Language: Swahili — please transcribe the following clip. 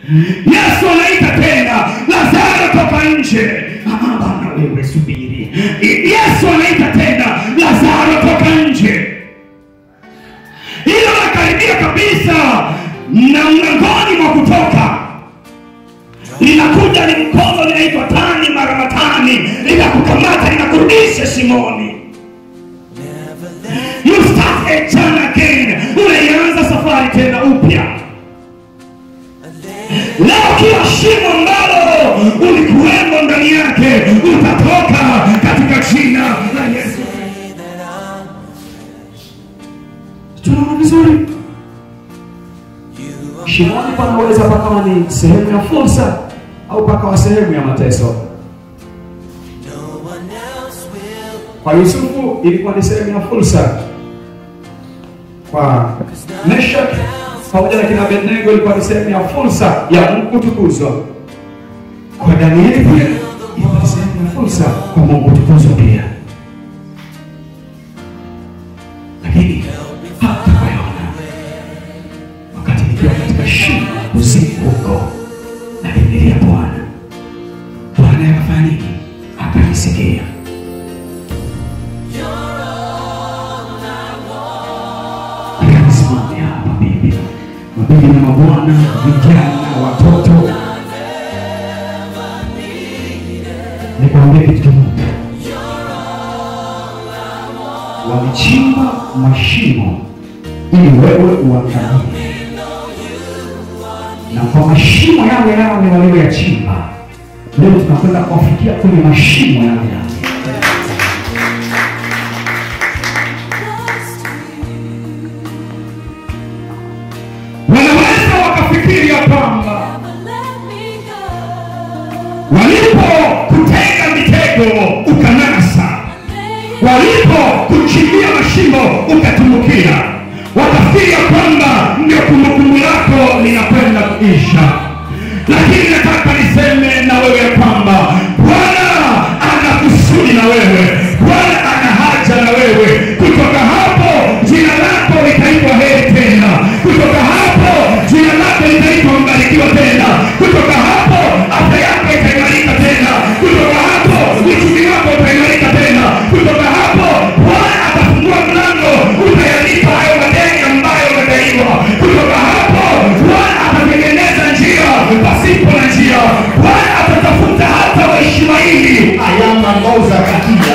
Yesu anaita tena, Lazaro toka nje. Ah, Bwana wewe subiri. Yesu anaita tena, Lazaro toka nje. Hilo nakaribia kabisa na mlangoni mwa kutoka linakuja ni mkono linaitwa tani mara matani, linakukamata linakurudisha shimoni. You start a journey again, unaianza safari tena upya. Leo kila shimo ambalo ulikuwemo ndani yake utatoka katika jina la Yesu. Tunaona vizuri? Shimoni panaweza pakawa ni sehemu ya fursa au pakawa sehemu ya mateso. Kwa Yusufu ilikuwa ni sehemu ya fursa, kwa Meshak pamoja na kina Abednego ilikuwa ni sehemu ya fursa ya Mungu kutukuzwa. Kwa Danieli pia ilikuwa ni sehemu ya fursa kwa Mungu kutukuzwa pia, lakini hata kwa Yona wakati nikiwa katika shimo usiku huko nalimlilia Bwana, Bwana akafanya nini? Akanisikia. Akanisimamia hapa bibi, mabibi na mabwana, vijana, watoto, nikwambie kitu kimoja, walichimba mashimo ili wewe uangamie na kwa mashimo yale yale walioyachimba, leo tunakwenda kuwafikia kwenye mashimo yale yale. Wanaweza wakafikiri ya kwamba walipokutega mitego ukanasa, walipokuchimbia mashimo ukatumbukia, wakafikiri ya kwamba ndio kumbukumbu lako linakwenda kuisha. Lakini nataka niseme na wewe ya kwamba Bwana ana kusudi na wewe, Bwana ana haja na wewe. Kutoka hapo jina lako litaitwa heri tena, kutoka hapo jina lako litaitwa mbarikiwa tena, kutoka hapo afya yako itaimarika tena, kutoka hapo uchumi wako utaimarika tena, kutoka hapo Bwana atafungua mlango, utayalipa hayo madeni ambayo umedaiwa. Kutoka hapo Bwana atatengeneza njia pasipo na njia, Bwana atatafuta hata Waishmaeli ayama ngoza katika